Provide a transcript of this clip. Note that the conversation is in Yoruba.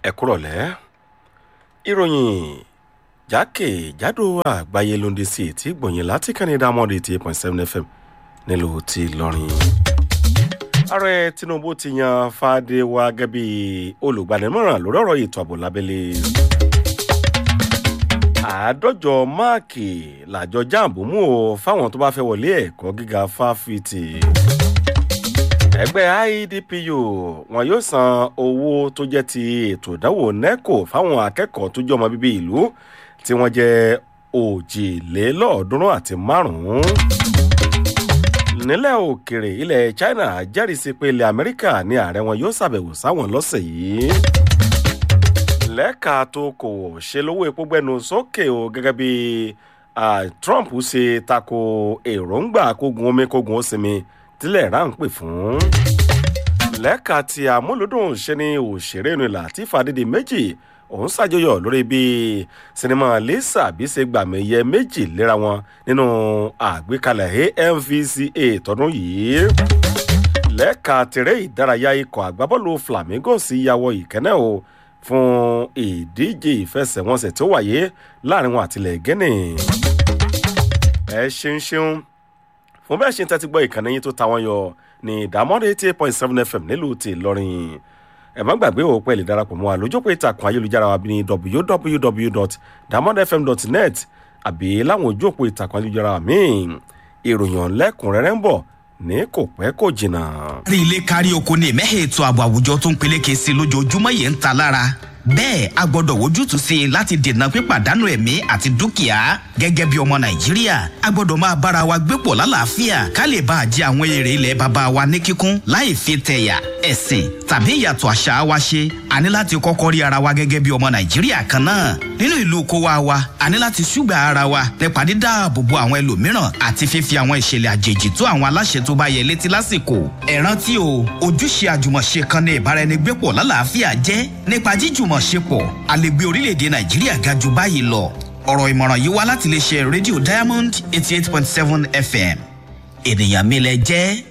ẹ kúrọ̀lẹ́ ìròyìn jákèjádò àgbáyé ló ń dé sí etí gbọ̀nyìn láti kẹ́ni dámọ́dé eighty eight point seven fm nílùú ti lọ́rin. ààrẹ tinubu ti yan fàdéwà gẹ́gẹ́ bí olùgbaninímọ̀ràn lórí ọ̀rọ̀ ètò ààbò lábẹ́lé. àádọ́jọ máàkì làjọ jáàbù mú o fáwọn tó bá fẹ́ wọlé ẹ̀kọ́ gíga fáfitì ẹgbẹ́ idpu wọn yóò san owó tó jẹ́ ti ètò ìdánwò neco fáwọn akẹ́kọ̀ọ́ tó jẹ́ ọmọ bíbí ìlú tí wọ́n jẹ́ òjìlélọ́ọ̀ọ́dúnrún àti márùn-ún. nílẹ̀ òkèrè ilẹ̀ china jẹ́rìísí pé ilẹ̀ amẹ́ríkà ní ààrẹ wọn yóò ṣàbẹ̀wò sáwọn lọ́sẹ̀ yìí. lẹ́ka tó kò ṣe lówó epo gbẹnu sókè o gẹ́gẹ́ bí trump ṣe tako èròǹgbà kógun omi kógun ó sinmi tílẹ̀ rà ń pè fún. lẹ́ka tí amúlùdùn ṣe ni òṣèré inú ìlà tí fàdídì méjì òun ṣàjọyọ̀ lórí bí sinimá lisa bí ṣe gbàmẹ̀yẹ méjì léra wọn nínú àgbékalẹ̀ amvca tọdún yìí. lẹ́ka tèrè ìdárayá ikọ̀ àgbábọ́ọ̀lù flamingo sí yàwọ̀ ìkẹ́nẹ́ o fún ìdíje ìfẹsẹ̀wọnsẹ̀ tó wáyé láàrin wọn àtìlẹ̀ gẹ́nì. ẹ ṣeun ṣeun fún bẹ́ẹ̀ ṣe ń tẹ́tí gbọ́ ìkànnì yín tó ta wọ́n yọ ní ìdámọ́dé eighty eight point seven fm nílùú ti ìlọrin ẹ má gbàgbé o pẹ̀lú darapọ̀ mọ́ àlójópọ̀ ìtàkùn ayélujára wa ní www.damodfm.net àbí láwọn ojú òpó ìtàkùn ayélujára míì ìròyìn ọ̀lẹ́kùnrẹ́rẹ́ ń bọ̀ ní kò pẹ́ kò jìnnà. rí ilé kárí oko ní ìmẹ́hẹ̀ ètò ààbò àwùjọ tó ń peléke sí lójoojúmọ́ yìí ń ta lára bẹ́ẹ̀ a gbọ́dọ̀ wojútùú sí i láti dènà pípàdánù ẹ̀mí àti dúkìá gẹ́gẹ́ bí ọmọ nàìjíríà a gbọ́dọ̀ máa bára wa gbé pọ̀ lálàáfíà ká lè bá a jẹ àwọn èrè ilẹ̀ bàbá wa ní kíkún láì fi tẹ̀yà ẹ̀sìn tàbí ìyàtọ̀ àṣà wa ṣe a ní láti kọ́kọ́ rí ara wa gẹ́gẹ́ bí ọmọ nàìjíríà kan náà nínú ìlú kó wa wa a ní láti ṣùgbà ara wa nípa dídáàbò bo àwọn ẹlòmíràn àti fífi àwọn ìṣẹ̀lẹ̀ àjèjì tó àwọn aláṣẹ tó bá yẹ létí lásìkò ẹ rántí o ojúṣe àjùmọ̀ṣe kan ní ìbáraẹnigbépọ̀ lálàáfíà jẹ́ nípa jíjùmọ̀ ṣepọ̀ a lè gbé orílẹ̀-èdè nàìjíríà ga jù báyìí lọ ọ̀rọ̀ ìmọ̀ràn yìí wá láti lè ṣe rédíò diamond eighty eight point seven fm ènìyàn mi lẹ jẹ́